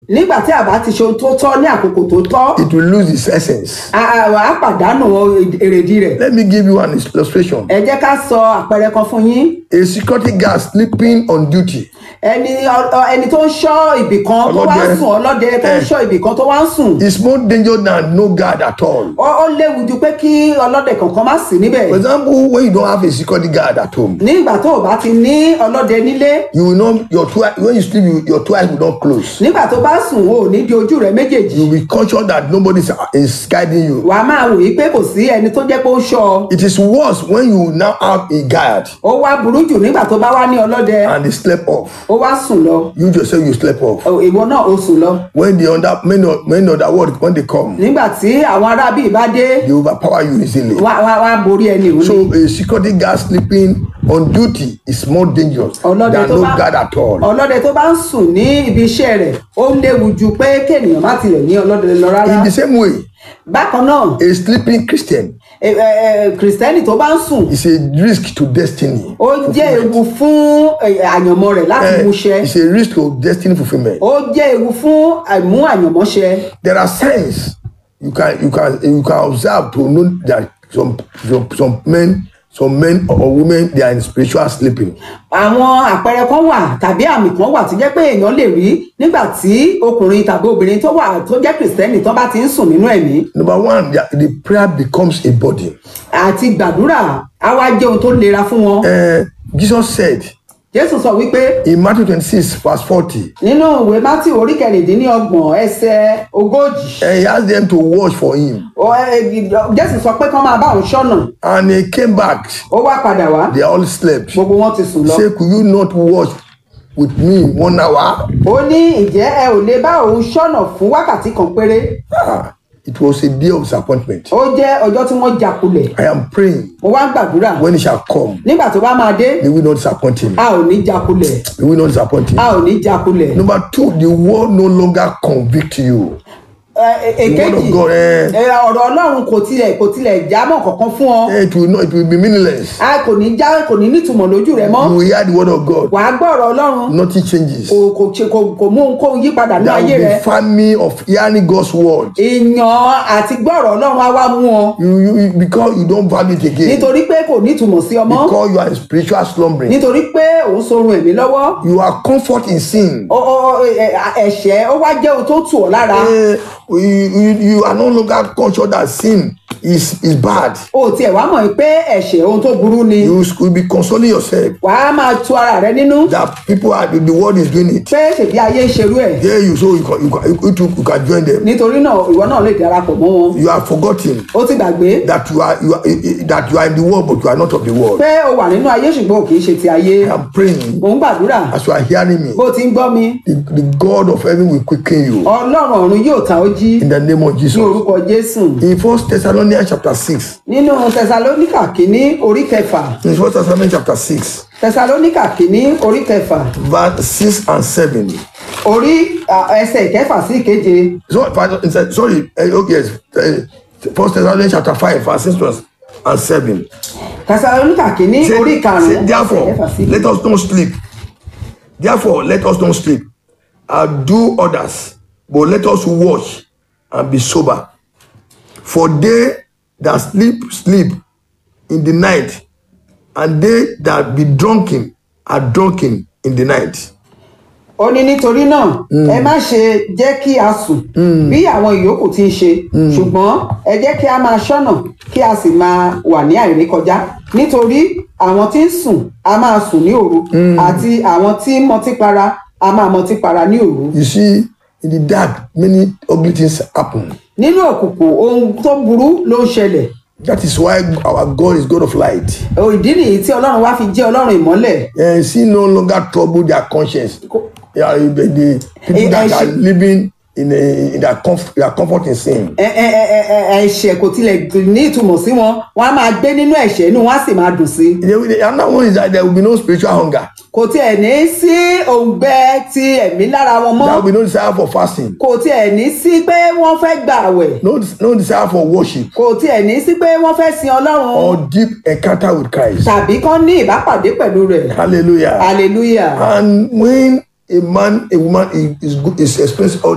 nígbà tí a bá ti ṣe ohun tó tọ́ ní àkókò tó tọ́ it will lose its essence. a a- a pàdánù èrèdí rẹ̀ Let me give you an illustration. ẹ jẹ́ ká sọ àpẹẹrẹ kan fún yín A security guard sleeping on duty ẹni ọ- ọ- ẹni tó ń ṣọ́ ibì kan tó wá ń Ọlọ́dẹ. sùn ọlọ́dẹ tó ń Eh. ṣọ́ ibì kan tó wá ń sùn is more dangerous than no guard at all. ó ó léwu ju pé kí ọlọ́dẹ kankan má sí níbẹ̀ For example, when you don't have a security guard at home, nígbà tó o bá ti ní ọlọ́dẹ nílé you will not your two eye- when you sleep you, your two eyes will not close. nígbà tó bá sùn o ò ní di ojú rẹ méjèèjì You will be conscious that nobody is, is guiding you. wàá máa wò yí pé kò sí ẹni tó jẹ́ pé ó ń ṣọ́ ọ It is worse when you now have a guard ó wá burú jù nígbà tó bá wá ní ọlọ́dẹ and they slept off. ó wá sùn lọ You yourself you slept off. Ó- ìwọ náà ó sùn lọ When the under many of- many other world when they come, nígbà tí àwọn arábì bá dé they overpower you easily. wá wá wá borí ẹni òun So ni a security guard sleeping on duty is more dangerous ọlọ́dẹ than tó no bá guard at all. ọlọ́dẹ tó bá ń sùn ní ibi iṣẹ́ rẹ̀ ó léwu ju pé kéèyàn má tilẹ̀ ní ọlọ́dẹ lọ rárá In the same way, bákan náà a sleeping Christian ẹ- ẹ- ẹ, kìrìsìtẹ́nì tó bá ń sùn is a risk to destiny. ó jẹ́ ewu fún ẹ, àyànmọ́ rẹ̀ láti Eh, múṣẹ it's a risk to destiny fulfillment. ó jẹ́ ewu fún àìmú àyànmọ́ṣẹ There are signs you can you can you can observe to know that some some, some men some men or women they are in spiritual sleeping. àwọn àpẹẹrẹ kan wà tàbí àmì kan wà tó jẹ́ pé èèyàn lè rí nígbà tí ọkùnrin tàbí obìnrin tó wà tó jẹ́ kìrìsìtẹ́nì tó bá ti ń sùn nínú ẹ̀mí Number one, the, the prayer becomes a burden. àti gbàdúrà á wá jẹ́ ohun tó lera fún wọn Uh, Jesus said jésù sọ wípé in Matthew 26, verse 40, nínú ìwé mátì orí kẹrìndínlọ́gbọ̀n ẹsẹ̀ ogójì and he asked them to watch for him. ó, ẹ, jésù sọ pé kán máa bá òun ṣọ́nà And he came back. ó wá padà wá They all slept. gbogbo wọn ti sùn He lọ said, Could you not watch with me one hour? ó ní ìjẹ́ ẹ ò lè bá òun ṣọ́nà fún wákàtí kan péré Ah, it was a day of disappointment. ó jẹ́ ọjọ́ tí wọ́n jakulẹ̀ I am praying mo wá ń gbàdúrà when he shall come, nígbà tó bá máa dé may we not disappoint him. a ò ní jakulẹ̀ May we not disappoint him. a ò ní jakulẹ̀ Number two, the world no longer convict you. Ẹ, ẹ, The word èkejì of God, eh, ẹ, ọ̀rọ̀ ọlọ́run kò tilẹ̀ kò tilẹ̀ jámọ́ kankan fún ọ eh, it will not, it will be meaningless. a kò ní já kò ní nítumọ̀ lójú rẹ mọ́ You will hear the word of God. wàá gbọ́ ọ̀rọ̀ ọlọ́run Nothing changes. kò kò ṣe- kò kò mú ohunkóhun yí padà ní There ayé will rẹ be famine of hearing God's word. èèyàn àti gbọ́ ọ̀rọ̀ ọlọ́run á wá mú ọ You, you, you- because you don't value it again. nítorí pé kò nítumọ̀ sí ọmọ Because you are in spiritual slumbering. nítorí pé òun sorun ẹ̀mí lọ́wọ́ You are comfort in sin. Ó- ó- ó, ẹ, ẹ̀ṣẹ̀ ó wá jẹ́ ohun tó tù ọ́ lára Eh, you, you, you are no longer conscious that sin is, is bad. o tiẹ̀ wá mọ̀ pé ẹ̀ṣẹ̀ ohun tó burú ni You will be consoling yourself wàá máa tu ara rẹ nínú that people are the, the world is doing it. pé ṣèbí ayé ń ṣerú ẹ̀ There you so you can, you can, you, too, you can join them. nítorí náà ìwọ náà lè darapọ̀ mọ́ wọn You are forgotten ó ti gbàgbé that you are, you are eh, eh, that you are in the world but you are not of the world. pé o wà nínú ayé ṣùgbọ́n ò kì í ṣe ti ayé I am praying mò ń gbàdúrà as you are hearing me. bó o ti ń gbọ́ mi The, the God of heaven will quicken you ọlọ́run ọ̀run yóò ta ó jí in the name of ní Jesus. orúkọ jésù In First Thessalonians chapter six, nínú tẹsalóníkà kínní orí kẹfà in First Thessalonians chapter six, tẹsalóníkà kínní orí kẹfà verse six and seven. orí à, ẹsẹ̀ ìkẹfà sí ìkeje So, pardon, it's- sorry, uh, okay, yes, uh, First Thessalonians chapter five, verse six and seven. tẹsalóníkà kínní Say, orí say, karùnún ẹsẹ̀ therefore, ìkẹfà sí let us not sleep. Therefore, let us not sleep and do others, but let us watch and be sober. For they that sleep, sleep in the night, and they that be drunken are drunken in the night. ó ní nítorí náà ẹ má ṣe jẹ́ kí a sùn bí àwọn ìyókù ti ń ṣe ṣùgbọ́n ẹ jẹ́ kí a máa ṣọ́nà kí a sì máa wà ní àìrékọjá nítorí àwọn tí ń sùn a máa sùn ní òru àti àwọn tí ń mọtí para a máa mọtí para ní òru You see, in the dark, many ugly things happen. nínú òkùnkùn ohun tó burú ló ń ṣẹlẹ̀ That is why our God is God of light. Ó, ìdí nìyí tí ọlọ́run wá fi jẹ́ ọlọ́run ìmọ́lẹ̀ And sin no longer trouble their conscience. Yeah, the, the people Eh, that eh, are she- living in, a, in their, comf- their comfort in sin. Ẹ- ẹ- ẹ- ẹ- ẹ- ẹ̀ṣẹ̀ kò tilẹ̀ ní ìtumọ̀ sí wọn wọn á máa gbé nínú ẹ̀ṣẹ̀ inú wọn á sì máa dùn sí i The, the, another one is that there will be no spiritual hunger. kò tiẹ̀ ní sí òǹgbẹ ti ẹ̀mí lára wọn mọ́ There will be no desire for fasting. kò tiẹ̀ ní sí pé wọ́n fẹ́ gbà àwẹ̀ No, no desire for worship kò tiẹ̀ ní sí pé wọ́n fẹ́ sin ọlọ́run or deep encounter with Christ. tàbí kán ní ìbápàdé pẹ̀lú rẹ̀ Hallelujah. hallelujah And when a man, a woman is, is, good, is experiencing all